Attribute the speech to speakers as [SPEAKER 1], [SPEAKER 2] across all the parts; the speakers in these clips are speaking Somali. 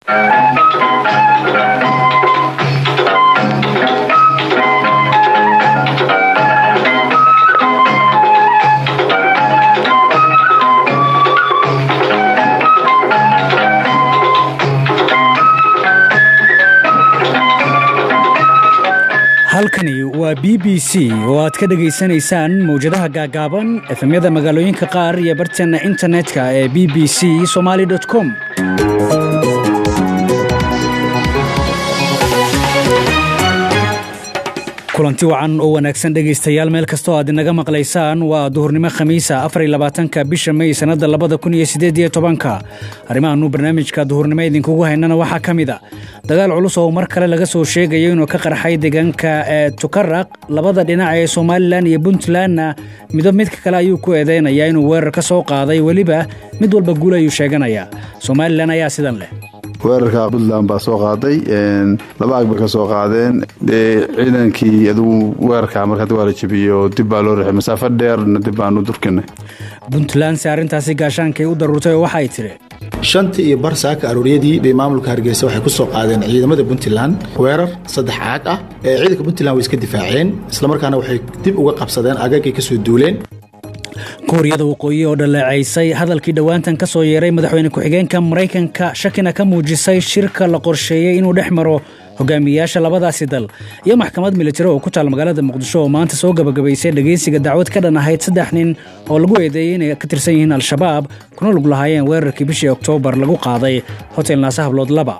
[SPEAKER 1] halkani waa b b c oo aad ka dhegaysanaysaan mawjadaha gaagaaban efemyada magaalooyinka qaar iyo barteenna internetka ee b b c somaali com kulanti wacan oo wanaagsan dhegaystayaal meel kastoo aad inaga maqlaysaan waa duhurnimo khamiisa afarylabaatanka bisha mey sannadda labada kun iyo siddeed iyo tobanka arrimahannu barnaamijka duhurnimo idinkugu haynana waxaa ka mid a dagaal culus oo mar kale laga soo sheegayo inuu ka qarxay deegaanka ee tukaraq labada dhinac ee somalilan iyo puntlandna midba midka kale ayuu ku eedeynayaa inuu weerar ka soo qaaday weliba mid walba guul ayuu sheeganayaa somalilan ayaa sidan leh
[SPEAKER 2] weerarka puntland baa soo qaaday laba ag bay ka soo qaadeen ciidankii adugu weerarka markaa waa la jebiyo dib baa loo rixay masaafo dheerna dib baanu durkinay
[SPEAKER 1] puntland se arrintaasi gaashaankay u daruurtay oo waxay tidhi
[SPEAKER 3] shantii iyo bar saaka arooriyadii bay maamulka hargeysa waxay ku soo qaadeen ciidamada puntland weerar saddex caag ah ee ciidanka puntland way iska difaaceen islamarkaana waxay dib uga qabsadeen agagay ka soo duuleen
[SPEAKER 1] kuuriyada waqooyi oo dhaleecaysay hadalkii dhowaantan ka soo yeeray madaxweyne ku-xigeenka maraykanka shakina ka muujisay shirka la qorsheeyey inuu dhex maro hogaamiyayaasha labadaasi dal iyo maxkamad militari oo ku taal magaalada muqdisho oo maanta soo gabagabaysay dhegaysiga dacwad ka dhan ahayd saddex nin oo lagu eedeeyey inay ka tirsan yihiin al-shabaab kuna lug lahaayeen weerarkii bishii oktoobar lagu qaaday hotel naase hablood laba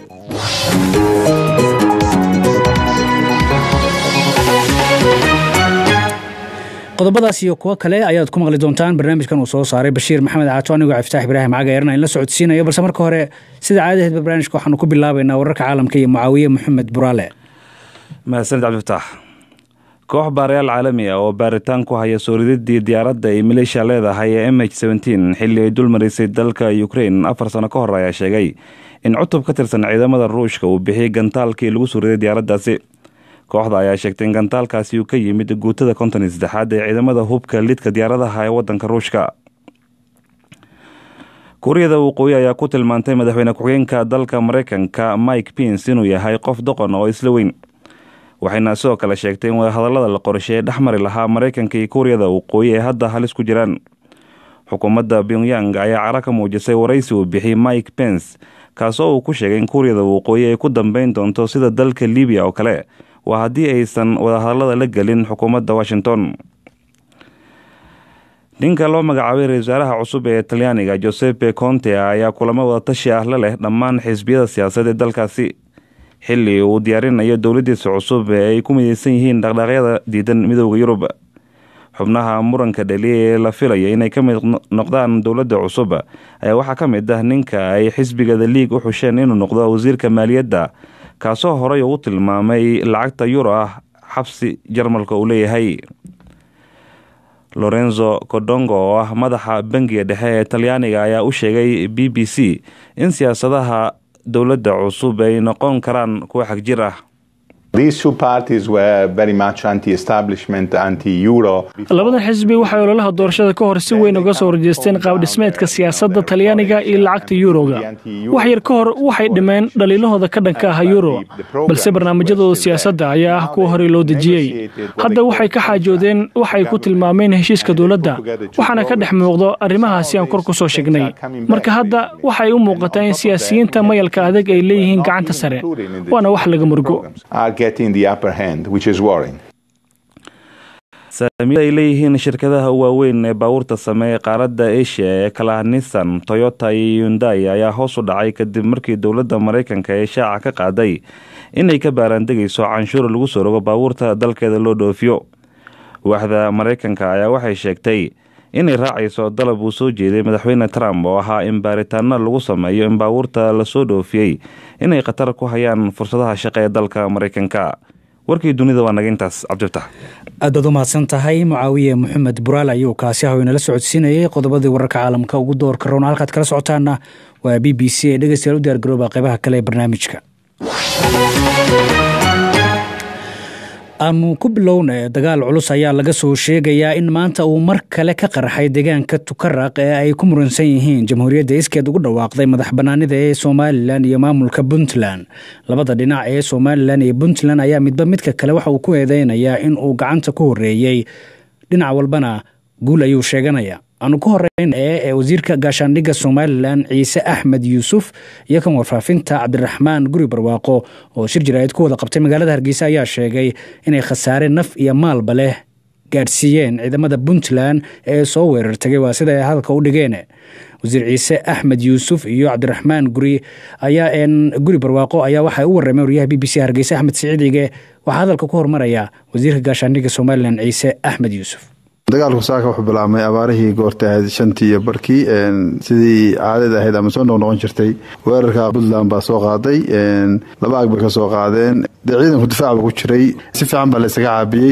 [SPEAKER 1] qodobadaas iyo kuwo kale ayaad ku maqli doontaan barnaamijkan uu soo saaray bashiir maxamed caato anigoo ciftaax ibraahim cagayeerna in la socodsiinayo balse marka hore sida caadaheedba barnaamijka waxaanu ku bilaabaynaa wararka caalamka iyo mucaawiye moxamed buraale
[SPEAKER 4] mahadsanid cabdifataax koox baarayaal caalami ah oo baaritaan ku haya sooridadii diyaaradda ay maleeshiya leedahay ee m h xilli ay dulmarisay dalka ukrain afar sano ka hor ayaa sheegay in cutub ka tirsan ciidamada ruushka uu bixiyey gantaalkii lagu suuriday diyaaraddaasi kooxda ayaa sheegtay in gantaalkaasi uu ka yimid guutada konton iyo saddexaad ee ciidamada hubka lidka diyaaradaha ee waddanka ruushka kuuriyada waqooyi ayaa ku tilmaantay madaxweyne ku-xigeenka dalka maraykanka mike pins inuu yahay qof doqon oo isla weyn waxayna sidoo kale sheegtay in wadahadallada la qorsheeye dhex mari lahaa maraykanka iyo kuuriyada waqooyi ee hadda halis ku jiraan xukuumadda pyongyang ayaa cara ka muujisay waraysi uu bixiyey mike pence kaasoo uu ku sheegay in kuuriyada waqooyi ay ku dambeyn doonto sida dalka libiya oo kale waa haddii aysan wadahadallada la gelin xukuumadda washington ninka loo magacaabay ra-isul wasaaraha cusub ee talyaaniga josepe conte ayaa kulamo wadatashi ah la leh dhammaan xisbiyada siyaasadeed ee dalkaasi xilli uu diyaarinayo dowladdiisa cusub ee ay ku mideysan yihiin dhaqdhaaqyada diidan midooda yurub xubnaha muranka dhaliya ee la filaya inay ka mid noqdaan dowladda cusub ayaa waxaa ka mid ah ninka ay xisbigada liig u xusheen inuu noqdo wasiirka maaliyadda kaasoo horey uu tilmaamay lacagta yuro ah xabsi jarmalka uu leeyahay lorenzo codongo oo ah madaxa bangiga dhexe ee talyaaniga ayaa u sheegay b b c in siyaasadaha dowladda cusub ay noqon karaan kuwa xagjir ah
[SPEAKER 5] labadan xisbi waxay ololaha doorashada ka hor si weyn uga soo horjeesteen qaabdhismeedka siyaasadda talyaaniga iyo lacagta yuroga wax yar ka hor waxay dhimeen dhaliilahooda ka dhanka ah yuro balse barnaamijyadooda siyaasadda ayaa ah kuwa horey loo dejiyey hadda waxay ka xaajoodeen waxay ku tilmaameen heshiiska dowladda waxaana ka dhex muuqdo arrimahaasi aan kor ku soo sheegnay marka hadda waxay u muuqataa in siyaasiyiinta mayalka adag ay leeyihiin gacanta sare waana wax laga murgo
[SPEAKER 4] saamiyada ay leeyihiin shirkadaha waaweyn ee baabuurta sameeye qaaradda asia ee kala nissan toyota iyo yundai ayaa hoos u dhacay kadib markii dowladda maraykanka ee shaaca ka qaaday inay ka baaraandegayso canshuur lagu soo rogo baabuurta dalkeeda loo dhoofiyo waaxda maraykanka ayaa waxay sheegtay inay raacayso dalab uu soo jeeday madaxweyne trump oo ahaa in baaritaano lagu sameeyo in baabuurta lasoo dhoofiyey inay khatar ku hayaan fursadaha shaqa ee dalka maraykanka warkii dunida waa naga intaas cabdiftax
[SPEAKER 1] aad baad u mahadsan tahay mucaawiye moxamed buraal ayuu kaasi ah inala socodsiinayay qodobadii wararka caalamka ugu doorka roona halkaad kala socotaana waa b b c ee dhegeystayaal u diyaargarooba qeybaha kale ee barnaamijka aanu ku bilowna dagaal culus ayaa laga soo sheegayaa in maanta uu mar kale ka qarxay deegaanka tukaraq ee ay ku muransan yihiin jamhuuriyadda iskeed ugu dhawaaqday madax banaanida ee somalilan iyo maamulka puntland labada dhinac ee somalilan iyo puntland ayaa midba midka kale waxa uu ku eedeynayaa in uu gacanta ku horeeyey dhinac walbana guul ayuu sheeganaya aanu ku horeyn ee wasiirka gaashaandhigga somalilan ciise axmed yuusuf iyo kan warfaafinta cabdiraxmaan guri barwaaqo oo shir jaraa'id ku wada qabtay magaalada hargeysa ayaa sheegay inay khasaare naf iyo maalba leh gaadhsiiyeen ciidamada puntland ee soo weerar tagay waa sida ay hadalka u dhigeen wasiir ciise axmed yuusuf iyo cabdiraxmaan guri ayaa guri barwaaqo ayaa waxay u warrameen waryaha b b c hargeysa axmed siciid ige waxaa hadalka ku hormaraya wasiirka gaashaandhigga somalilan ciise axmed yuusuf
[SPEAKER 2] dagaalku saaka wuxuu bilaabmay abaarihii goorta ahayd shantii iyo barkii sidii caadada ahayd ama soo noqnoqon jirtay weerarka puntland baa soo qaaday laba ag bay ka soo qaadeen dee ciidanku difaac ba ku jiray si fiican baa laysaga caabiyey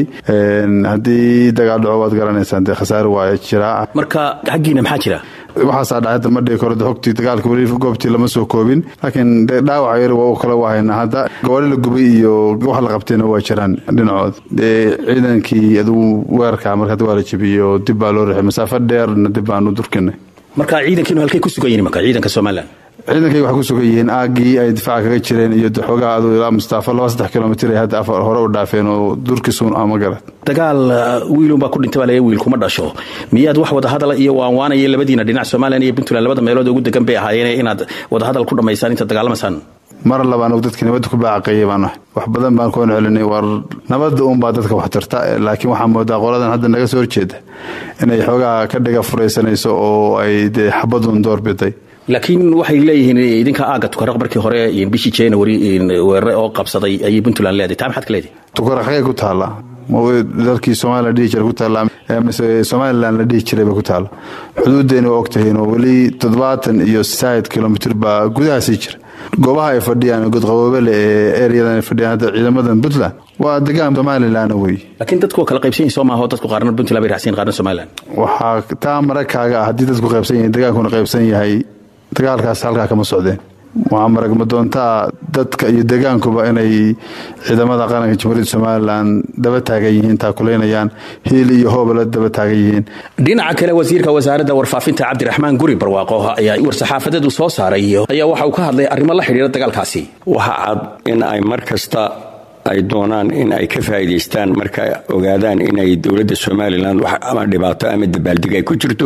[SPEAKER 2] haddii dagaal dhaco waad garanaysaan dee khasaare waa jiraa
[SPEAKER 6] marka xaggiina maxaa jira
[SPEAKER 2] waxaasaa dhacay hadda ma dhihi karo xogtii dagaalka weli goobtii lama soo koobin laakiin dhaawaca yar waa u kala wahaynaa hadda gabaadhi la gubay iyo wax la qabtayna waa jiraan dhinacood dee ciidankii adugu weerarka marka hadda waa la jebiyey oo dib baa loo rixay masaafo dheerna dib baanu durkinay
[SPEAKER 6] marka ciidankiinu halkay ku sugan yihin marka ciidanka somalilan
[SPEAKER 2] ciidankayga waxay ku sugan yihiin aaggii ay difaaca kaga jireen iyo xoogaha adu ilaa mustaafo laba saddex kilomitir ay hadda hore u dhaafeen oo durkisuun ama garad
[SPEAKER 6] dagaal wiilunbaa ku dhintay baa laga wiil kuma dhasho miyaad wax wadahadala iyo waanwaanaya labadiina dhinac somalilan iyo puntland labada meelood ugu degan bay ahaayeen inaad wadahadal ku dhammaysaan intaad dagaalamaysaan
[SPEAKER 2] mar labaan dadka nabadda ku baacaqeeyay baan ahay wax badan baan koon celinay war nabadda uunbaa dadka wax tarta laakiin waxaa moodaa qoladan hadda naga soo horjeeda inay xoogaha ka dhiga furaysanayso oo ay dee xabadun doorbiday
[SPEAKER 6] laakiin waxay leeyihiin idinka aaga tukaraq markii hore bishii january weerare oo qabsaday ayay puntland leedahay taa maxaad ka leedahay
[SPEAKER 2] tukaraqay ku taallaa dalkii somalilan dhihi jira ku taallaa mise somalilan la dhihi jiray bay ku taalla xuduuddeenna waa ogtahiin oo weli toddobaatan iyo said kilomitr baa gudaha sii jira goobaha ay fadhiyaan godqaboobele ee ereyadan ay fadhiyaan hadda ciidamadan puntland waa degaan somalilan wey
[SPEAKER 6] laakiin dadku waa kala qaybsan yihin soo maaho dadku qaarna puntland bay raacsan qaarna somalilan
[SPEAKER 2] waxaa taa maragkaaga ah haddii dadku qaybsan yihin degaankuna qaybsan yahay dagaalkaas halkaa kama socdeen waxaa maragma doontaa dadka iyo degaankuba inay ciidamada qaranka jamhuuriyadda somalilan daba taagan yihiin taakuleynayaan hiil iyo hoobala daba taagan yihiin
[SPEAKER 6] dhinaca kale wasiirka wasaaradda warfaafinta cabdiraxmaan guri barwaaqo ayaa war-saxaafadeedu soo saaray ayaa waxa uu ka hadlay arrimo la xidhiira dagaalkaasi
[SPEAKER 7] waxa cad in ay mar kasta ay doonaan in ay ka faa'iidaystaan marka ogaadaan inay dowladda somalilan ama dhibaato ama dabaaldeg ay ku jirto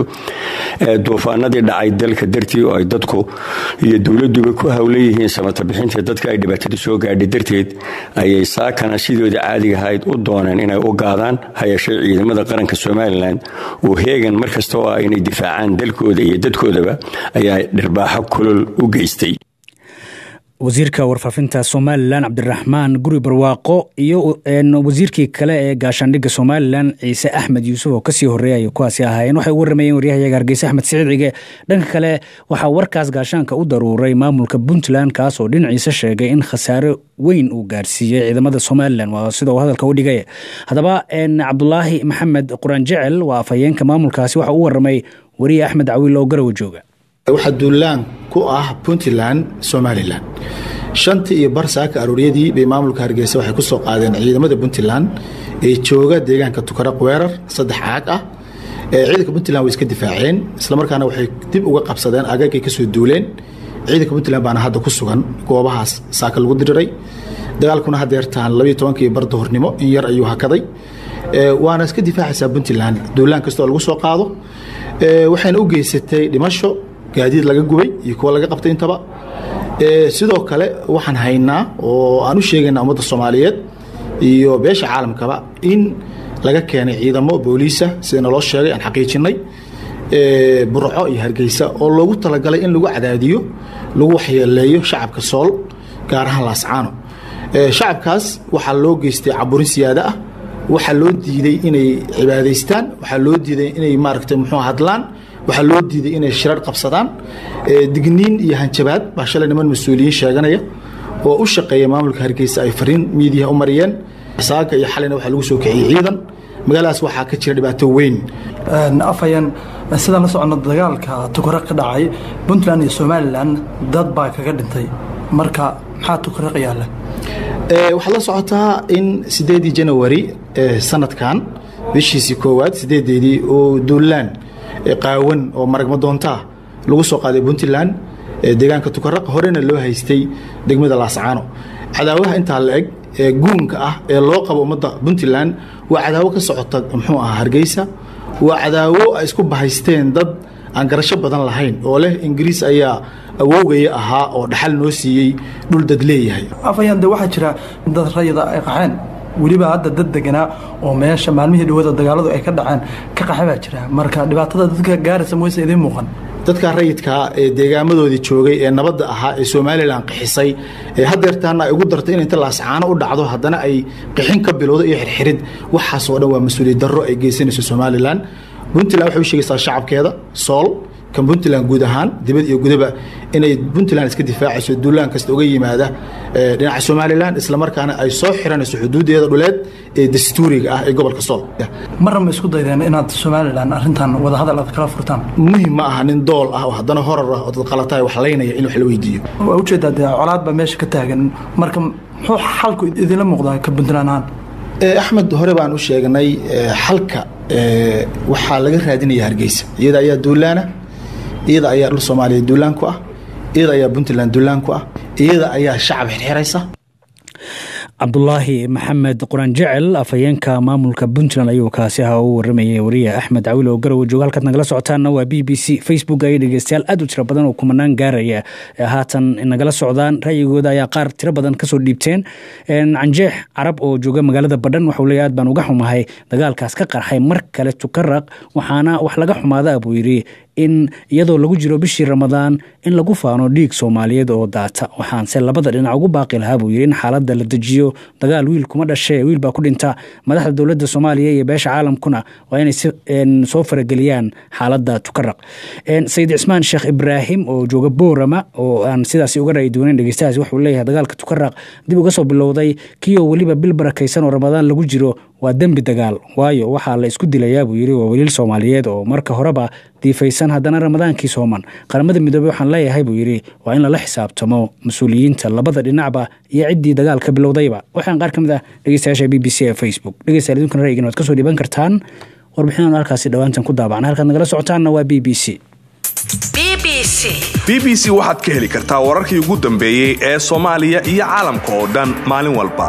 [SPEAKER 7] duufaanadii dhacay dalka dartii oo ay dadku iyo dowladduba ku hawlan yihiin samata bixinta dadka ay dhibaatada soo gaadhay darteed ayay saakana sidooda caadiga ahayd u dooneen inay u gaadaan hayashee ciidamada qaranka somalilan oo heegan mar kasta oo ah inay difaacaan dalkooda iyo dadkoodaba ayaa dhirbaaxo kulol u geystay
[SPEAKER 1] wasiirka warfaafinta somalilan cabdiraxmaan guri barwaaqo iyo wasiirkii kale ee gaashaandhigga somalilan ciise axmed yuusuf oo kasii horeeyay kuwaasi ahaayeen waxay u warramayeen waryahayaga hargeyse axmed siciid cige dhanka kale waxaa warkaas gaashaanka u daruuray maamulka puntland kaas oo dhinaciisa sheegay in khasaare weyn uu gaarsiiyey ciidamada somalilan waa sida uu hadalka u dhigay haddaba cabdulaahi maxamed quraan jecel waa afhayeenka maamulkaasi waxa u warramay wariye axmed cawiil oo garawa jooga
[SPEAKER 3] waxaa duulaan ku ah puntland somalilan shantii iyo bar saaka arooryadii bay maamulka hargeysa waxay ku soo qaadeen ciidamada puntland ee jooga deegaanka tukaraq weerar saddex caag ah ciidanka puntland way iska difaaceen islamarkaana waxay dib uga qabsadeen agagay kasoo duuleen ciidanka puntland baana hadda ku sugan goobahaas saaka lagu diriray dagaalkuna hadeertaan labiyo tobankii bar duhurnimo in yar ayuu hakaday waana iska difaacaysaa puntland duulaan kastoo lagu soo qaado waxayna u geysatay dhimasho gaadiid laga gubay iyo kuwa laga qabtay intaba sidoo kale waxaan haynaa oo aan u sheegaynaa ummadda soomaaliyeed iyo beesha caalamkaba in laga keenay ciidamo booliisa sida naloo sheegay aan xaqiijinay burco iyo hargeysa oo loogu talagalay in lagu cadaadiyo lagu waxyeeleeyo shacabka sool gaar ahaan laascaano shacabkaas waxaa loo geystay caburin siyaada ah waxaa loo diiday inay cibaadaystaan waxaa loo diiday inay maaragtay muxuu hadlaan waxaa loo diiday inay shirar qabsadaan digniin iyo hanjabaad baa shalay niman mas-uuliyiin sheeganaya oo u shaqeeya maamulka hargeysa ay fariin miidiyaha u mariyeen saaga iyo xalayna waxaa lagu soo kiciyey ciidan magaaladaas waxaa ka jira dhibaato weyn
[SPEAKER 8] afhayan sidaan la socono dagaalka tukara ka dhacay puntland iyo somalilan dad baa kaga dhintay marka maxaa tukaraq yaalla
[SPEAKER 3] waxaad la socotaa in sideedii janawari sanadkan bishiisii koowaad sideedeedii oo duulaan qaawan oo maragma doontaa lagu soo qaaday puntland deegaanka tukaraq horena loo haystay degmada laascaano cadaawaha intaa la eg ee guunka ah ee loo qabo ummadda puntland waa cadaawo ka socota muxuu ahaa hargeysa waa cadaawo ay isku bahaysteen dad aan garasho badan lahayn oo leh ingiriis ayaa awoogaya ahaa oo dhaxal noo siiyey dhul dad leeyahay
[SPEAKER 8] afayaan de waxaa jira dad rayida ay qaxeen weliba hadda dad deganaa oo meesha maalmihii dhawada dagaaladu ay ka dhaceen ka qaxe baa jira marka dhibaatada dadka gaaraysa moyse idiin muuqan
[SPEAKER 3] dadka rayidkaa ee deegaamadoodii joogay ee nabadda ahaa ee somalilan qixisay ee hadeertaana ay ugu dartay in inta laascaano u dhacdo haddana ay qixin ka bilowdo iyo xirxirid waxaasoo dhan waa mas-uuliyad darro ay geysanayso somalilan puntland waxay u sheegaysaa shacabkeeda sool kan puntland guud ahaan dibad iyo gudaba inay puntland iska difaacayso duulaan kasta uga yimaada dhinaca somalilan islamarkaana ay soo xiranayso xuduudeeda dhuleed ee dastuuriga ah ee gobolka sool
[SPEAKER 8] marna ma isku daydeen inaad somalilan arrintan wadahadal aad kala furtaan
[SPEAKER 3] muhim ma aha nin dool ah oo haddana horar ah oo dad qalataay wax laynaya in wax la weydiiyo
[SPEAKER 8] waa ujeedaa dee colaad baa meesha ka taagan marka muxuu xalku idinla muuqdaa ka puntland ahaan
[SPEAKER 3] axmed hore baan u sheegnay xalka waxaa laga raadinaya hargeysa iyada ayaa duulaana iyada ayaa dhul soomaaliya duulaan ku ah iyada ayaa puntland duulaan ku ah iyada ayaa shacab xirxiraysa
[SPEAKER 1] cabdulaahi maxamed quraan jecel afhayeenka maamulka puntland ayuu kaasi ahaa u waramayay wariye axmed cawil oo garowe jooga halkaad nagala socotaanna waa b b c facebook ayay dhegeystayaal aad u tiro badan oo kumanaan gaaraya haatan nagala socdaan ra'yigooda ayaa qaar tiro badan kasoo dhiibteen canjeex carab oo jooga magaalada badhan waxau leeya aad baan uga xumahay dagaalkaas ka qarxay mar kale tukaraq waxaana wax laga xumaada buu yidhi in iyadoo lagu jiro bishii ramadaan in lagu faano dhiig soomaaliyeed oo daata waxaanse labada dhinac ugu baaqi lahaa buu yidhi in xaaladda la dejiyo dagaal wiil kuma dhashee wiil baa ku dhinta madaxda dowladda soomaaliya iyo beesha caalamkuna waa inay soo farageliyaan xaaladda tukaraq sayid cismaan sheekh ibraahim oo jooga boorama oo aan sidaasi uga ra'yi doonayn dhegeystahaas wuxuu leeyahay dagaalka tukaraq dib uga soo bilowday kiioo weliba bil barakaysan oo ramadaan lagu jiro waa dembi dagaal waayo waxaa la isku dilayaa buu yidhi waa weliil soomaaliyeed oo marka horeba diifaysan haddana ramadaankii sooman qaramada midoobey waxaan leeyahay buu yidhi waa in lala xisaabtamo mas-uuliyiinta labada dhinacba iyo ciddii dagaalka bilowdayba waxaan qaar ka mid ah dhegeystayaasha b b c ee facebook dhegeystayaal idinkuna ra'yigan waad ka soo dhiiban kartaan warbixinanu halkaasi dhowaantan ku daabacna halkaad nagala socotaanna waa b b c
[SPEAKER 9] b b c waxaad ka heli kartaa wararkii ugu dambeeyey ee soomaaliya iyo caalamka oo dhan maalin walba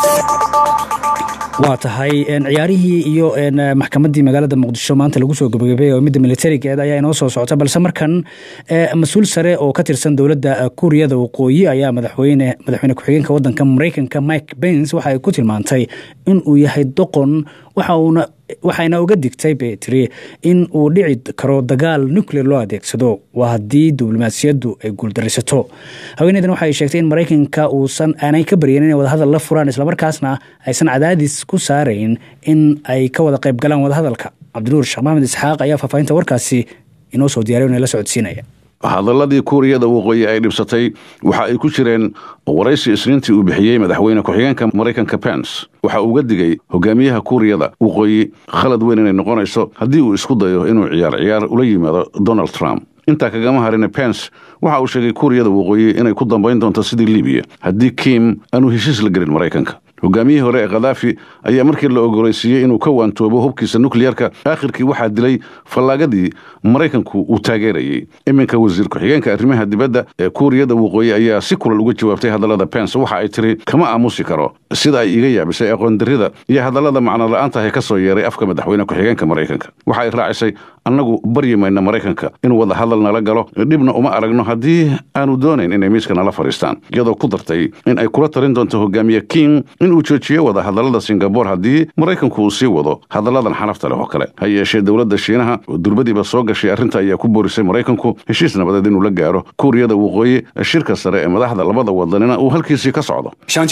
[SPEAKER 1] waa tahay ciyaarihii iyo maxkamaddii magaalada muqdisho maanta lagu soo gabagabay oo midda militarigeed ayaa inoo soo socota balse markan mas-uul sare oo ka tirsan dowladda kuuriyada waqooyi ayaa madaxweyne madaxweyne ku-xigeenka wadanka maraykanka mike bens waxa ay ku tilmaantay in uu yahay doqon waxauna waxayna uga digtay bay tiri in uu dhici karo dagaal nuclear loo adeegsado waa haddii diblomaasiyaddu ay guuldaraysato haweeneydan waxay sheegtay in maraykanka uusan aanay ka baryan inay wadahadal la furaan islamarkaasna aysan cadaadis ku saarayn in ay ka wada qayb galaan wadahadalka cabdinuur sheekh maxamed isxaaq ayaa faahfaahinta warkaasi inoo soo diyaray inay la socodsiinaya
[SPEAKER 10] hadaladii kuuriyada waqooyi ay dhibsatay waxa ay ku jireen waraysi isniintii uu bixiyey madaxweyne ku-xigeenka maraykanka pens waxa uu uga digay hogaamiyaha kuuriyada waqooyi khalad weyn inay noqonayso haddii uu isku dayo inuu ciyaar ciyaar ula yimaado donald trump intaa kagama harine pens waxa uu sheegay kuuriyada waqooyi inay ku dambayn doonto sidii libiya haddii kim aanu heshiis la gelin maraykanka hogaamiyihii hore ee khadaafi ayaa markii la ogoleysiiyey inuu ka waantoobo hubkiisa nukliyarka aakhirkii waxaa dilay fallaagadii maraykanku uu taageerayey iminka wasiir ku-xigeenka arrimaha dibadda ee kuuriyada waqooyi ayaa si kulal uga jawaabtay hadallada pens waxa ay tiri kama aamusi karo sida ay iga yaabisay aqoondarrida iyo hadallada macno la-aantahe ka soo yeeray afka madaxweyne ku-xigeenka maraykanka waxa ay raacisay annagu baryi mayna maraykanka inuu wada hadal nala galo dhibna uma aragno haddii aanu doonayn inay miiska nala fadhiistaan iyadoo ku dartay in ay kula talin doonto hogaamiye king inuu joojiyo wada hadallada singabore haddii maraykanku uu sii wado hadalladan xanafta leh oo kale ha yeeshee dowladda shiinaha oo durbadiiba soo gashay arrinta ayaa ku boorisay maraykanku heshiis nabadeed inuu la gaaro kuuriyada waqooyi shirka sare ee madaxda labada wadanina uu halkiisii ka socdo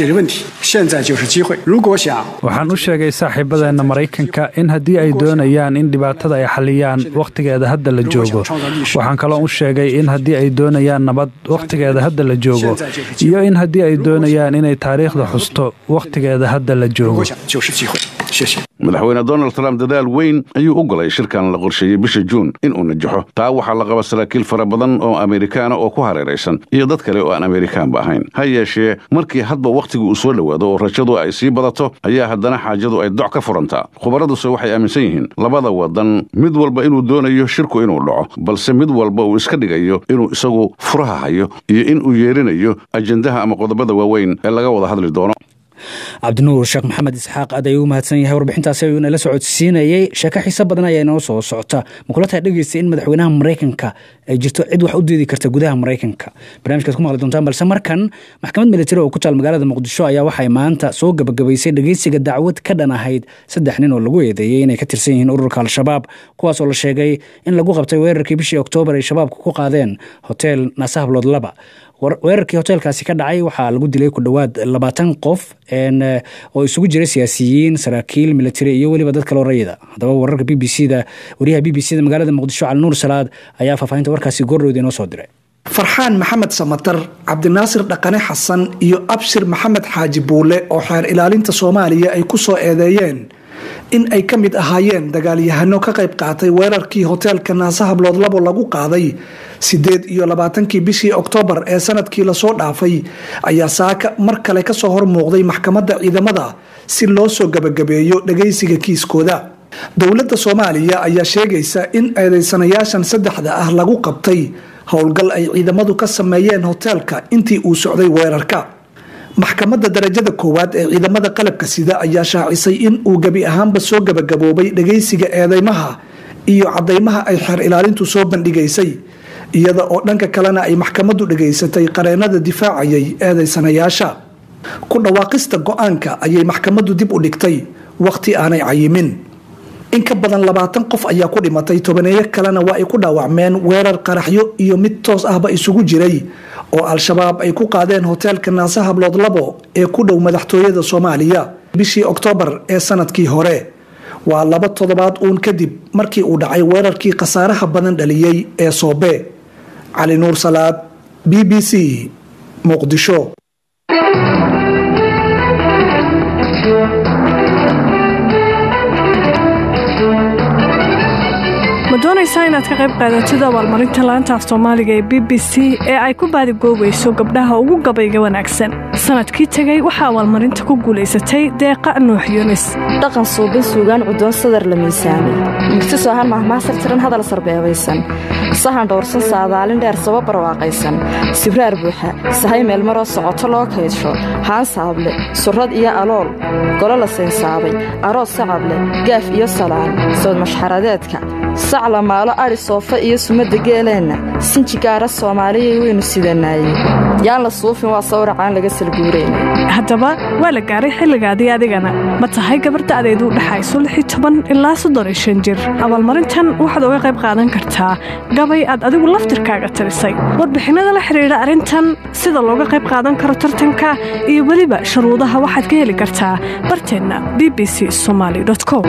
[SPEAKER 11] waxaan u sheegay saaxiibadeenna maraykanka in haddii ay doonayaan in dhibaatada ay xaliyaan wakhtigeeda hadda la joogo waxaan kaloo u sheegay in haddii ay doonayaan nabad wakhtigeeda hadda la joogo iyo in haddii ay doonayaan inay taariikhda xusto wakhtigeeda hadda la joogo
[SPEAKER 10] madaxweyne donald trump dadaal weyn ayuu u golay shirkan la qorsheeyey bisha juun inuu najaxo taa waxaa la qaba saraakiil fara badan oo amerikaana oo ku hareeraysan iyo dad kale oo aan amerikaanba ahayn ha yeeshee markii hadba wakhtigu uu soo dhowaado oo rajadu ay sii badato ayaa haddana xaajadu ay doc ka furantaa khubaraduse waxay aaminsan yihiin labada wadan mid walba inuu doonayo shirku inuu dhaco balse mid walba uu iska dhigayo inuu isagu furaha hayo iyo inuu yeerinayo ajendaha ama qodobada waaweyn ee laga wada hadli doono
[SPEAKER 1] cabdinuur sheekh maxamed isxaaq aad ayuu u mahadsan yahay warbixintaasi ayuu inala socodsiinayey sheeko xiiso badan ayaa inoo soo socota makulataha dhegeysta in madaxweynaha maraykanka ay jirto cid wax u diidi karta gudaha maraykanka barnamijkaad ku maqli doontaan balse markan maxkamad militari oo ku taal magaalada muqdisho ayaa waxay maanta soo gabagabaysay dhegeysiga dacwad ka dhan ahayd saddex nin oo lagu eedeeyey inay ka tirsan yihiin ururka al-shabaab kuwaas oo la sheegay in lagu qabtay weerarkii bishii oktoobar ay shabaabka ku qaadeen hotel nasahablood laba weerarkii hoteelkaasi ka dhacay waxaa lagu dilay ku dhowaad labaatan qof oo isugu jira siyaasiyiin saraakiil militari iyo weliba dad kaloo rayida haddaba wararka b b c da wariyaha b b c da magaalada muqdisho cali nuur salaad ayaa faahfaahinta warkaasi goordhowda inoo soo diray
[SPEAKER 12] farxaan maxamed samatar cabdinaasir dhaqane xasan iyo abshir maxamed xaaji buule oo xeer ilaalinta soomaaliya ay ku soo eedeeyeen in ay ka mid ahaayeen dagaalyahano ka qayb qaatay weerarkii hoteelka naasahablood labo lagu qaaday sideed iyo labaatankii bishii oktoobar ee sanadkii lasoo dhaafay ayaa saaka mar kale kasoo hormuuqday maxkamadda ciidamada si loo soo gabagabeeyo dhagaysiga kiiskooda dowladda soomaaliya ayaa sheegaysa in eedeysanayaashan saddexda ah lagu qabtay howlgal ay ciidamadu ka sameeyeen hoteelka intii uu socday weerarka maxkamadda darajada koowaad ee ciidamada qalabka sida ayaa shaacisay in uu gebi ahaanba soo gabagaboobay dhagaysiga eedeymaha iyo cadeymaha ay xeer ilaalintu soo bandhigaysay iyada oo dhanka kalena ay maxkamaddu dhagaysatay qareenada difaacayay eedeysanayaasha ku dhawaaqista go-aanka ayay maxkamaddu dib u dhigtay wakhti aanay cayimin in ka badan labaatan qof ayaa ku dhimatay tobaneeyo kalena waa ay ku dhaawacmeen weerar qaraxyo iyo mid toos ahba isugu jiray oo al-shabaab ay ku qaadeen hoteelka naasahablood labo ee ku dhow madaxtooyada soomaaliya bishii oktoobar ee sanadkii hore waa laba toddobaad uun kadib markii uu dhacay weerarkii khasaaraha badan dhaliyey ee soobe cali nuur salaad b b c muqdisho
[SPEAKER 13] ma doonaysaa inaad ka qayb qaadatid abaalmarinta laanta af soomaaliga ee b b c ee ay ku baadigoobayso gabdhaha ugu gabayga wanaagsan sanadkii tegey waxaa abaalmarinta ku guulaysatay deeqa nuux yunis
[SPEAKER 14] dhaqan suubin suugaan cudoon sadar la miisaamay mugti soohan mahmaasar tiran hadal sarbeebaysan sahan dhowrsan saadaalin dheer saba barwaaqaysan sibraar buuxa sahay meelmaroo socoto loo kaydsho haan saable surrad iyo alool golo la saynsaabay aroos sacable gaaf iyo salaan sawd mashxaradeedka sac la maalo adhi soofa iyo sumadda geeleenna sinji gaara soomaaliyay waynu sidanaaye yaan la suufin waa sawracaan laga salguurayna
[SPEAKER 13] haddaba waa la gaaray xilligaadii adigana ma tahay gabarda'deedu dhexayso ilaa jir abaalmarintan waxaad uga qayb qaadan kartaa gabay aad adigu laftirkaaga tirisay warbixinnada la xidhiidha arrintan sida looga qayb qaadan karo tartanka iyo weliba shuruudaha waxaad ka heli kartaa barteenna b b c somaali com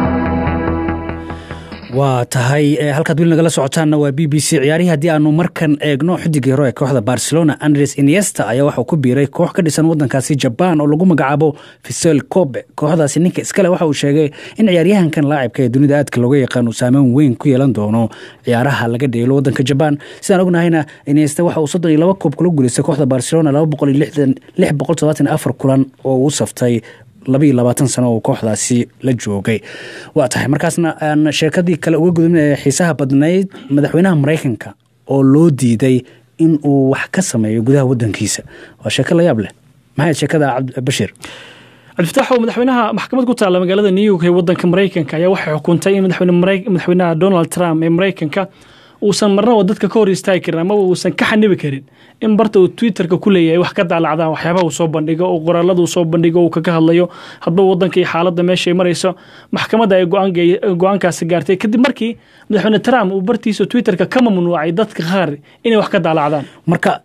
[SPEAKER 1] waa tahay halkaad weli nagala socotaanna waa b b c ciyaarihii haddii aanu markan eegno xidigii hore ee kooxda barcelona andres iniesta ayaa waxauu ku biiray koox ka dhisan wadankaasi jabaan oo lagu magacaabo fisel kobe kooxdaasi ninka iskale waxa uu sheegay in ciyaaryahankan laacibka ee dunida aadka looga yaqaan uu saameyn weyn ku yeelan doono ciyaaraha laga dheelo wadanka jabaan sidaan ognahayna iniesta waxa uu soddon iyo laba koob kula guulaystay kooxda barcelona laba boqol iyo lix boqol todobaatan afar kulan oo uu saftay labaiyo labaatan sano oo kooxdaasi la joogay waa tahay markaasna aan sheekadii kale uga gudubna xiisaha badnayd madaxweynaha maraykanka oo loo diiday in uu wax ka sameeyo gudaha wadankiisa waa sheeko la yaab leh maxay sheekada bashir
[SPEAKER 5] cabdifatax oo madaxweynaha maxkamad ku taalla magaalada new york ee wadanka maraykanka ayaa waxay xukuntay in madaxweynaha donald trump ee maraykanka uusan marnaba dadka ka hor istaagi karin amaba uusan ka xanibi karin in barta uu twitterka ku leeyahay wax ka daalacdaan waxyaabaha uu soo bandhigo oo qoraalada uu soo bandhigo uu kaga hadlayo hadba wadanka iyo xaaladda meeshay marayso maxkamadda ay go-aankaasi gaartay kadib markii madaxweyne trump uu bartiisa twitterka ka mamnuucay dadka qaar inay wax ka daalacdaan
[SPEAKER 1] marka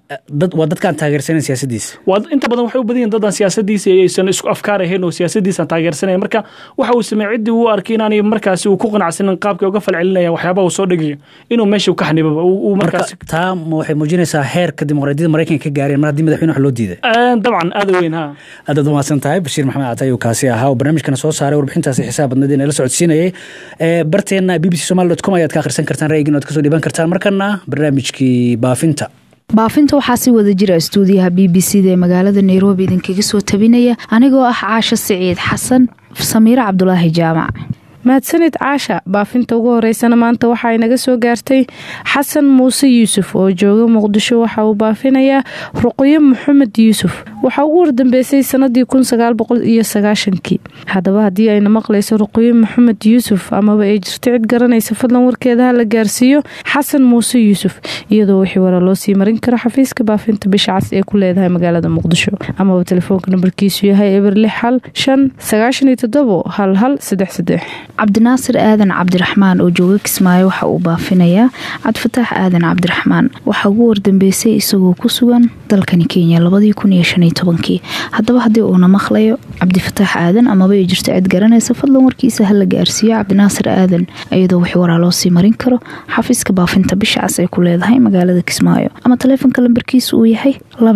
[SPEAKER 1] dad waa dadkaan taageersanan siyaasadiisa
[SPEAKER 5] waa inta badan waxay u badan yihin dadaan siyaasadiisa aysan isku afkaar ahayn oo siyaasadiisaan taageersanaya marka waxa uu sameeyey ciddii uu arkay inaanay markaasi uu ku qanacsanin qaabkay uga falcelinayaan waxyaabaha uu soo dhigayo inuu meesha ka xanibaba uu
[SPEAKER 1] marka
[SPEAKER 5] markaasi
[SPEAKER 1] taa ma waxay muujinaysaa heerka dimuqraadiyadda maraykanka ka gaareen mar haddii madaxweyne wax loo diiday
[SPEAKER 5] dabcan aada weyn ha
[SPEAKER 1] aadaad umahadsan tahay bashiir maxamed cata ayuu kaasi ahaa oo barnaamijkana soo saaray warbixintaasi xisaab badneed ee nala socodsiinayay Ee, barteenna b b c somali dot com ayaad ka akhrisan kartaan ra'yigiin oad kasoo dhiban kartaan markana barnaamijkii baafinta
[SPEAKER 15] baafinta waxaa si wada jira stuudiyaha b b c da ee magaalada nairobi idinkaga soo tabinaya anigoo ah caasho siciid xasan samiire cabdulaahi jaamac
[SPEAKER 16] mahadsanid caasha baafinta ugu horeysana maanta waxa ay naga soo gaartay xasan muuse yuusuf oo jooga muqdisho waxa uu baafinayaa ruqyo maxamed yuusuf waxaa ugu wardambeysay sanadii kii haddaba haddii ayna maqlayso ruqyo maxamed yuusuf amaba ay jirto cid garanaysa fadlan warkeeda ha la gaarsiiyo xasan muuse yuusuf iyadoo wixii wara loo sii marin karo xafiiska baafinta bisha cas ee ku leedahay magaalada muqdisho amaba telefoonka nambarkiisu yahay eber lix hal shan sagaashan iyo toddobo hal hal saddex saddex
[SPEAKER 15] cabdinaasir aadan cabdiraxmaan oo jooga kismaayo waxa uu baafinayaa cabdifataax aadan cabdiraxmaan waxaa ugu wardambeysay isagoo ku sugan dalkani kenya kii haddaba haddii uuna maqlayo cabdifataax aadan amaba ay jirto cid garanaysa fadlan warkiisa ha la gaarsiiyo cabdinaasir aadan iyadoo wixii waraa loo sii marin karo xafiiska baafinta bisha cas ay ku leedahay magaalada kismaayo ama taleefonka lambarkiisa uu yahay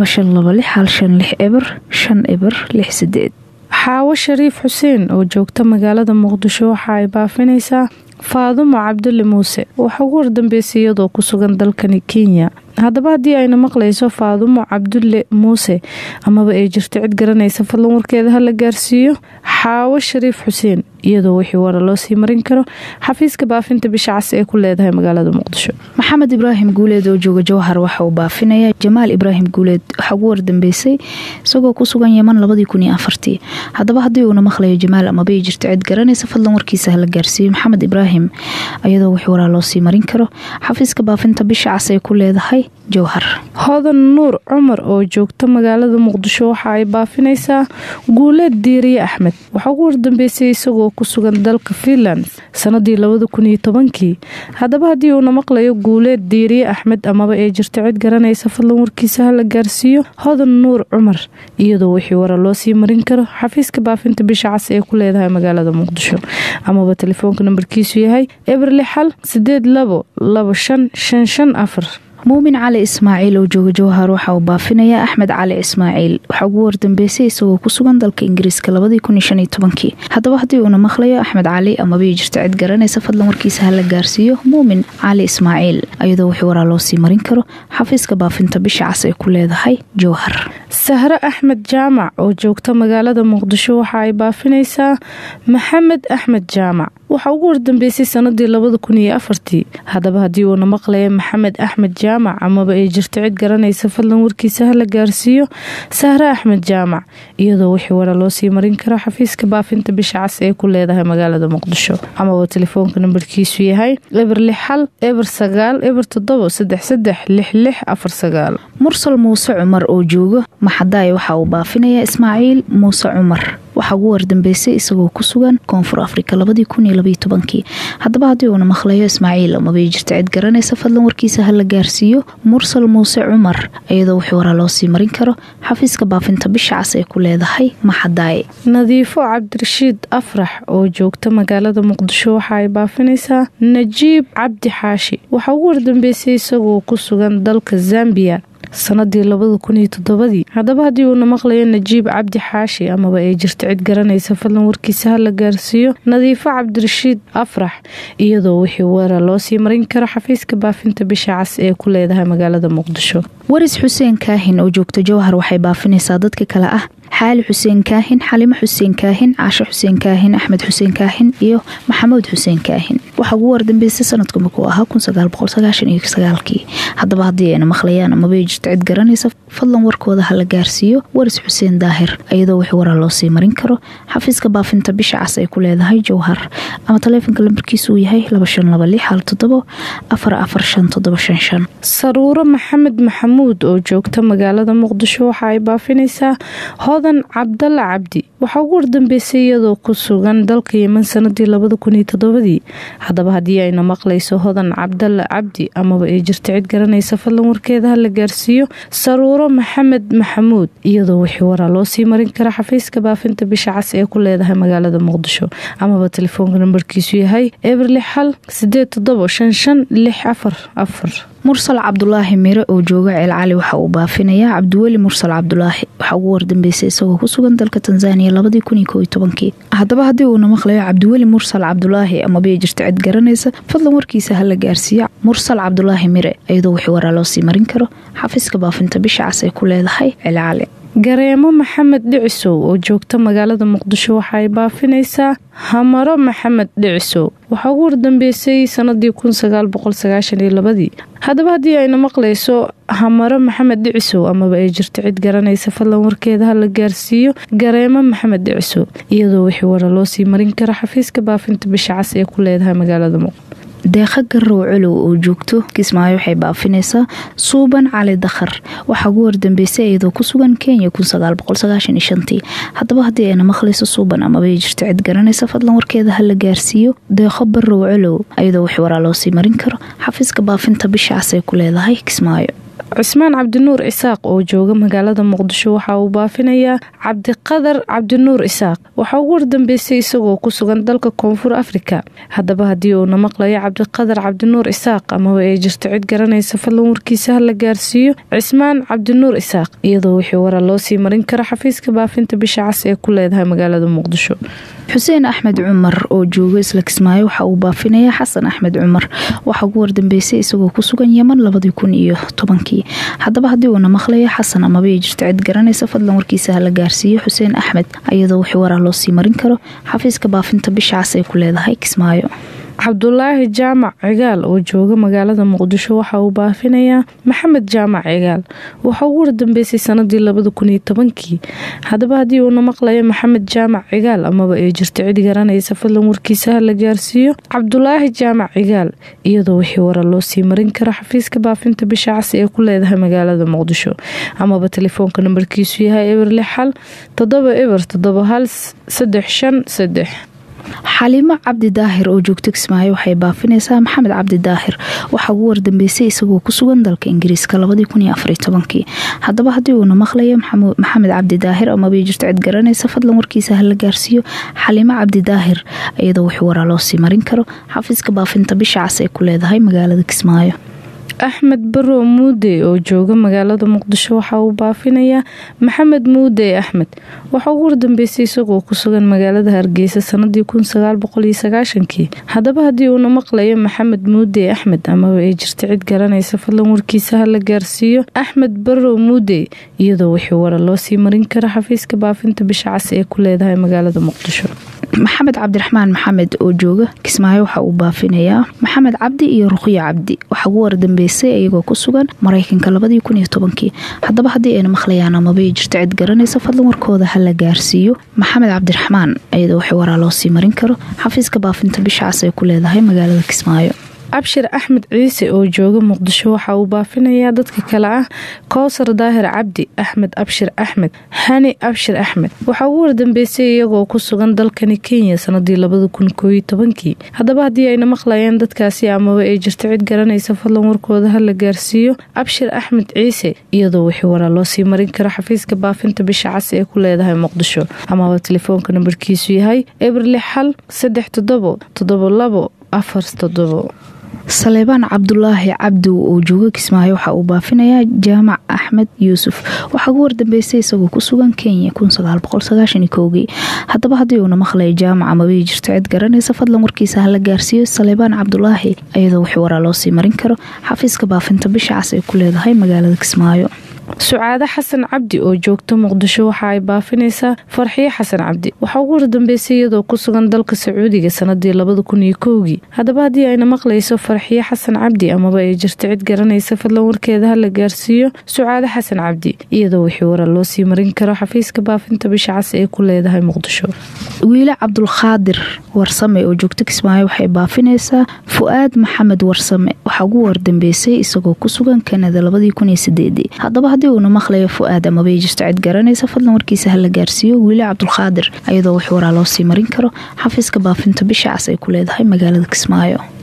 [SPEAKER 15] eber eber
[SPEAKER 16] xaawo shariif xuseen oo joogta magaalada muqdisho waxa ay baafinaysaa faadumo cabdulle muuse waxaa ugu wardambeysay iyadoo ku sugan dalkani kenya haddaba haddii ayna maqlayso faadumo cabdulle muuse amaba ay jirto cid garanaysa fadlan warkeeda ha la gaarsiiyo xaawo shariif xuseen iyadoo wixii wara loo sii marin karo xafiiska baafinta bisha cas ee ku leedahay magaalada muqdisho
[SPEAKER 15] maxamed ibraahim guuleed oo jooga jowhar waxa uu baafinaya jamaal ibraahim guuleed waxaa ugu wardambeysay isagoo ku sugan yeman haddaba haddii uuna maqlayo jamaal amaba ay jirto cid garanaysa fadlan warkiisa ha la gaarsiiyo maxamed ibraahim iyadoo wixii waraa loo sii marin karo xafiiska baafinta bisha cas ay ku leedahay jowhar
[SPEAKER 16] hodan nuur cumar oo joogta magaalada muqdisho waxa ay baafinaysaa guuleed diiriye axmed waxaa ugu wardambeysay isagoo ku sugan dalka finland sanadii kii haddaba haddii uuna maqlayo guuleed diiriye axmed amaba ay jirto cid garanaysa fadlan warkiisa ha la gaarsiiyo hodan nuur cumar iyadoo wixii wara loo sii marin karo xafiiska baafinta bisha cas ee ku leedahay magaalada muqdisho amaba telefoonka nambarkiisu yahay eber lixal sideed labo labo shan shan shan afar
[SPEAKER 15] muumin cali ismaaciil oo jooga jowhar waxa uu baafinayaa axmed cali ismaaciil waxaa ugu wardambeysay isagoo ku sugan dalka ingiriiska haddaba haddii uuna maqlayo axmed cali amabay jirto cid garanaysa fadlan warkiisa ha la gaarsiiyo muumin cali ismaaciil iyadoo wixii waraa loo sii marin karo xafiiska baafinta bisha cas ay ku leedahay jowhar
[SPEAKER 16] sahre axmed jaamac oo joogta magaalada muqdisho waxa ay baafinaysaa maxamed axmed jaamac waxaa ugu wardambeysay sanadii haddaba haddii uuna maqlaya maxamed axmed jaamac amaba ay jirto cid garanaysa fadlan warkiisa ha la gaarsiiyo sahre axmed jaamac iyadoo wixii wara loo sii marin karo xafiiska baafinta bisha cas ee ku leedahay magaalada muqdisho amaba telefoonka nambarkiisu yahay eber lix hal eber sagaal eber toddobo saddex saddex lix lix afar sagaal
[SPEAKER 15] mursal muuse cumar oo jooga maxadaay waxa uu baafinayaa ismaaciil muuse cumar waxaa ugu wardambeysay isagoo ku sugan koonfur afrika haddaba haddii uuna maqlayo ismaaciil amabay jirto cid garanaysa fadlan warkiisa ha la gaarsiiyo mursal muuse cumar iyadoo wixii waraa loo sii marin karo xafiiska baafinta bisha cas ee ku leedahay maxadaay
[SPEAKER 16] nadiifo cabdirashiid afrax oo joogta magaalada muqdisho waxa ay baafinaysaa najiib cabdi xaashi waxaa ugu wardambeysay isagoo ku sugan dalka zambiya sanadii ii haddaba haddii uuna maqlayo najiib cabdi xaashi amaba ay jirto cid garanaysa fadlan warkiisa ha la gaarsiiyo nadiifo cabdirashiid afrax iyadoo wixii wara loo sii marin karo xafiiska baafinta bisha cas ee ku leedahay magaalada muqdisho
[SPEAKER 15] waris xuseen kaahin oo joogta jowhar waxay baafinaysaa dadka kale ah xaali xuseen kaahin xalimo xuseen kaahin caasho xuseen kaahin axmed xuseen kaahin iyo maxamuud xuseen kaahin waxaa ugu wardambeysay sanadku markuu ahaa kii haddaba haddii ayna maqlayaan amabay jirto cid garanaysa fadlan warkooda ha la gaarsiiyo waris xuseen daahir iyadoo wixii waraa loo sii marin karo xafiiska baafinta bisha cas ay ku leedahay jowhar ama taleefonka lambarkiisa uu yahay
[SPEAKER 16] saruuro maxamed maxamuud oo joogta magaalada muqdisho waxa ay baafinaysaa hodan cabdalla cabdi waxaa ugu wardambeysay iyadoo ku sugan dalka yeman sanadii haddaba haddii ayna maqlayso hodan cabdalla cabdi amaba ay jirto cid garanaysa fadlan warkeeda ha la gaarsiiyo gaarsiiyo saruuro maxamed maxamuud iyadoo wixii waraa loo sii marin kara xafiiska baafinta bisha cas ee ku leedahay magaalada muqdisho amaba telefoonka nambarkiisu yahay eberlix hal sideed todobo shan shan lix afar afar
[SPEAKER 15] mursal cabdulaahi mire oo jooga ceelcali waxa uu baafinayaa cabdiweli mursal cabdulaahi waxaa ugu wardambeysay isagoo ku sugan dalka tanzaniya labadii kun iyo koo iyo tobankii haddaba haddii uuna maqlayo cabdiweli mursal cabdulaahi amabay jirta cid garanaysa fadlan warkiisa hala gaarsiiyo mursal cabdulaahi mire iyadoo wixii waraa loo sii marin karo xafiiska baafinta bisha cas ay ku leedahay ceelcali
[SPEAKER 16] gareemo maxamed dhicisow oo joogta magaalada muqdisho waxa ay baafinaysaa hamaro maxamed dhicisow waxaa ugu wardambeysay sanadii kunsaaaboqosagaashaniyolabadii haddaba haddii ayna maqlayso hamaro maxamed dhicisow amaba ay jirto cid garanaysa fadlan warkeeda ha la gaarsiiyo gareemo maxamed dhicisow iyadoo wixii wara loo sii marin kara xafiiska baafinta bisha cas ee ku leedahay magaalada muqdisho
[SPEAKER 15] deeqa garow colow oo joogto kismaayo waxay baafinaysaa suuban cali dakhar waxaa ugu wardambeysay iyadoo ku sugan kenya haddaba haddii ayna maqlayso suuban amabay jirto cid garanaysa fadlan warkeeda ha la gaarsiiyo deeqo barow colow iyadoo wix waraa loo sii marin karo xafiiska baafinta bisha cas ay ku leedahay kismaayo
[SPEAKER 16] cismaan cabdinuur isaaq oo jooga magaalada muqdisho waxa uu baafinayaa cabdiqadar cabdinuur isaaq waxaa ugu wardambeysay isagoo ku sugan dalka koonfur afrika haddaba haddii uuna maqlayo cabdiqadar cabdinuur isaaq amaba ay jirto cid garanaysa fadlan warkiisa ha la gaarsiiyo cismaan cabdinuur isaaq iyadoo wixii wara loo sii marin karo xafiiska baafinta bisha cas ee ku leedahay magaalada muqdisho
[SPEAKER 15] xuseen axmed cumar oo jooga isla kismaayo waxa uu baafinayaa xasan axmed cumar waxaa ugu wardambeysay isagoo ku sugan yeman labadii kun iyo tobankii haddaba haddii uuna maqlayo xasan amabay jirto cid garanaysa fadlan warkiisa hala gaarsiiyo xuseen axmed iyadoo wixii waraa loo sii marin karo xafiiska baafinta bisha cas ay ku leedahay kismaayo
[SPEAKER 16] cabdulaahi jaamac cigaal oo jooga magaalada muqdisho waxa uu baafinayaa maxamed jaamac cigaal waxaa ugu wardambeysay sanadii labada kun iyo tobankii haddaba haddii uuna maqlayo maxamed jaamac cigaal amaba ay jirto cid garanaysa fadlan warkiisa ha la gaarsiiyo cabdulaahi jaamac cigaal iyadoo wixii wara loo sii marin karo xafiiska baafinta bisha cas ee ku leedahay magaalada muqdisho amaba telefoonka nambarkiisu yahay eber lix hal todoba eber todoba hal saddex shan saddex
[SPEAKER 15] xaliimo cabdi daahir oo joogta kismaayo waxay baafinaysaa maxamed cabdi daahir waxaa ugu wardambeysay isagoo ku sugan dalka ingiriiska haddaba haddii uuna maqlayo maxamed cabdi daahir amabay jirto cid garanaysa fadlan warkiisa hala gaarsiiyo xaliimo cabdi daahir iyadoo wix waraa loo sii marin karo xafiiska baafinta bisha cas ay ku leedahay magaalada kismaayo
[SPEAKER 16] axmed barow muude oo jooga magaalada muqdisho waxa uu baafinayaa maxamed muude axmed waxaa ugu wardambeysay isagoo ku sugan magaalada hargeysa sanadii kii haddaba haddii uuna maqlayo maxamed muude axmed amaba ay jirto cid garanaysa fadlan warkiisa ha la gaarsiiyo axmed barow muude iyadoo wixii wara loo sii marin karo xafiiska baafinta bisha cas ee ku leedahay magaalada muqdisho
[SPEAKER 15] maxamed cabdiraxmaan maxamed oo jooga kismaayo waxa uu baafinayaa maxamed cabdi iyo ruqyo cabdi waxaa ugu wardambeysay iyagoo ku sugan maraykanka haddaba haddii ayna maqlayaan amabay jirto cid garanaysa fadlan warkooda ha la gaarsiiyo maxamed cabdiraxmaan iyadoo wixii waraa loo sii marin karo xafiiska baafinta bisha cas ay ku leedahay magaalada kismaayo
[SPEAKER 16] abshir axmed ciise oo jooga muqdisho waxa uu baafinayaa dadka kale ah kowsar daahir cabdi axmed abshir axmed hani abshir axmed waxaa ugu wardambeysay iyagoo ku sugan dalkani kenya sanadii kii haddaba haddii ayna maqlayeen dadkaasi amaba ay jirto cid garanaysa fadlan warkooda ha la gaarsiiyo abshir axmed ciise iyadoo wixii waraa loo sii marin karo xafiiska baafinta bisha cas ee ku leedahay muqdisho amaba telefoonka nambarkiisu yahay eber lix hal saddex todobo todobo labo afar todobo
[SPEAKER 15] saleebaan cabdulaahi cabdow oo jooga kismaayo waxa uu baafinayaa jaamac axmed yuusuf waxaa ugu wardambeysay isagoo ku sugan kenya haddaba haddii uuna maqlayo jaamac amabay jirto cid garanaysa fadlan warkiisa hala gaarsiiyo saleebaan cabdulaahi iyadoo wixii waraa loo sii marin karo xafiiska baafinta bisha cas ay ku leedahay magaalada kismaayo
[SPEAKER 16] sucaade xasan cabdi oo joogta muqdisho waxa ay baafinaysaa farxiyo xasan cabdi waxaa ugu wardambeysay iyadoo ku sugan dalka sacuudiga sanadii labada kun iyo kowgii haddaba haddii ayna maqlayso farxiyo xasan cabdi amaba ay jirto cid garanaysa fadlan warkeeda ha la gaarsiiyo sucaade xasan cabdi iyadoo wixii wara loo sii marin karo xafiiska baafinta bisha cas ee ku leedahay muqdisho
[SPEAKER 15] wiile cabdulkhaadir warsame oo joogta kismaayo waxay baafinaysaa fu-aad maxamed warsame waxaa ugu wardambeysay isagoo ku sugan kanada haddaba haddii uuna maqlayo fu-aad amabay jirto cid garanaysa fadlan warkiisa ha la gaarsiiyo wiile cabdulkhaadir iyadoo wix waraa loo sii marin karo xafiiska baafinta bisha cas ay ku leedahay magaalada kismaayo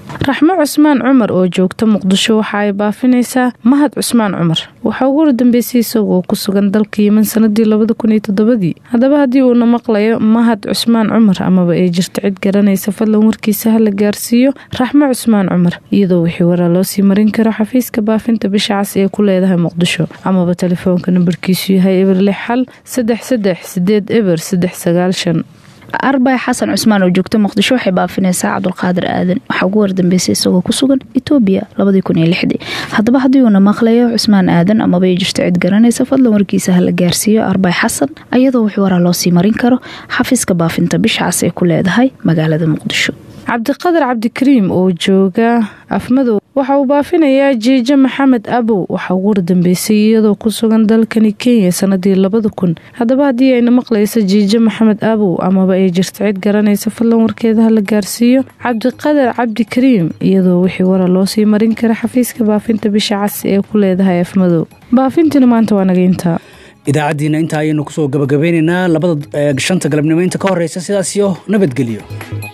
[SPEAKER 16] raxmo cusmaan cumar oo joogta muqdisho waxa ay baafinaysaa mahad cusmaan cumar waxaa ugu wardambeysay isagoo ku sugan dalka yeman sanadii labada kun iyo toddobadii haddaba haddii uuna maqlayo mahad cusmaan cumar amaba ay jirto cid garanaysa fadlan warkiisa ha la gaarsiiyo raxmo cusmaan cumar iyadoo wixii waraa loo sii marin karo xafiiska baafinta bisha cas ee ku leedahay muqdisho amaba telefoonka nambarkiisu yahay eber lix xal saddex saddex sideed eber saddex sagaal shan
[SPEAKER 15] arbay xasan cusmaan oo joogta muqdisho waxay baafinaysaa cabdulqaadir aadan waxaa ugu wardambeysay isagoo ku sugan etoobiya haddaba haddii uuna maqlayo cusmaan aadan amaba ay jirto cid garanaysa fadlan warkiisa ha la gaarsiiyo arbay xasan ayadoo wix waraa loo sii marin karo xafiiska baafinta bisha cas ee ku leedahay magaalada muqdisho
[SPEAKER 16] cabdiqadar cabdikariim oo jooga afmadow waxa uu baafinayaa jiijo maxamed abow waxaa ugu wardambeysay iyadoo ku sugan dalkani kenya sanadii labada kun haddaba haddii ayna maqlaysa jiijo maxamed abow amaba ay jirto cid garanaysa fadlan warkeeda ha la gaarsiiyo cabdiqadar cabdikariim iyadoo wixii wara loo sii marin kara xafiiska baafinta bisha cas ee ku leedahay afmadow baafintina maanta waa naga intaa
[SPEAKER 1] idaacaddiina intaa ayaynu kusoo gabagabeynaynaa labada shanta galabnimo inta ka horeysa sidaas iyo nabadgelyo